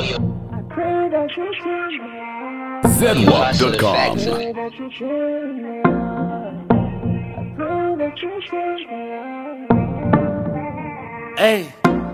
ZWAP.com. Hey,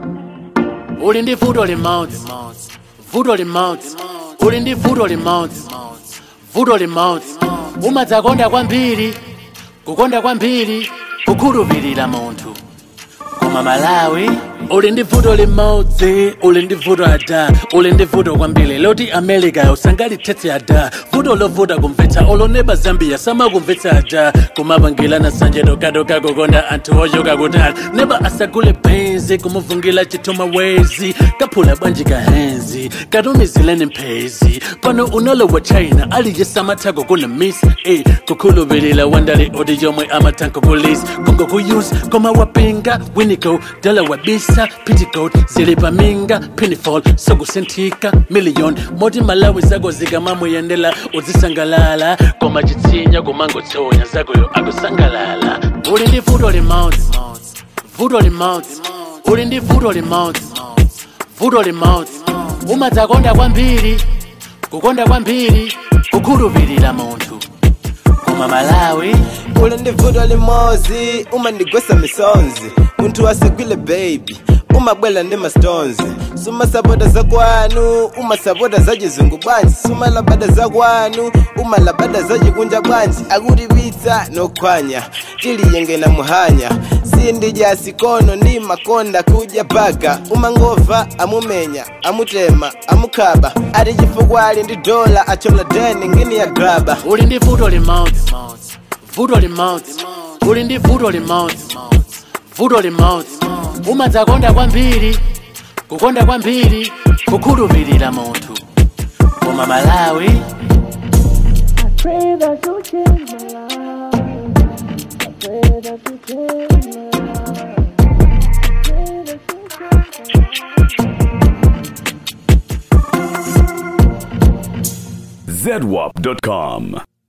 uli ndi vuto limodzi vuto limodzi uli ndi vuto limodzi vuto limodzi umadzakonda kwambiri kukonda kwambiri kukhulupirira munthu koma malawi uli ndi vuto limodzi uli ndi vuto ada uli ndi vuto kwambiri loti america usangalithetsa ada vuto lovuta kumvetsa oloneba zambia samakumvetsa ada kumapangilana sanje tokadoka kukonda anthu ochoka kutali neba asagule benzi kumuvungila chithuma wezi kaphula bwanji kahenzi katumizileni mphezi pano unalowa china aliye samathako kuna miss eh, kukhulupirira wandali oti yomwe amatanko polisi kungokuyusa koma wapinga winico dala wabisa petticoat zili paminga pinifol sokusinthika million moti malawi zako zikamamuyendela uzisangalala koma chitsinya kumangotsonya zakoyo akusangalala uli ndi vuto limodzi vuto limodzi uli ndi vuto limodzi vuto limodzi umadzakonda kwambiri kukonda kwambiri kukhulupirira munthu koma malawi uli ndi vuto limodzi umandigwesa misonzi munthu asagwile baby umabwela ndi mastones sumasapota zakwanu umasapota za chizungu bwanji sumalabada zakwanu umalabada za chikunja bwanji akutipitsa nokhwanya tiliyengena muhanya sindidya sikono ndi makonda kudya paka umangova amumenya amutema amukhaba ati chifukwa ali ndi dola achola deni ngini ya graba uli ndi vuto limodzi vuto limodzi uli ndi vuto limodzi vuto limodzi umadzakonda kwambiri kukonda kwambiri kukhulupirira munthu koma malawi pray that you change my life. I pray that you change my life. I pray that you change my life. ZWAP.com.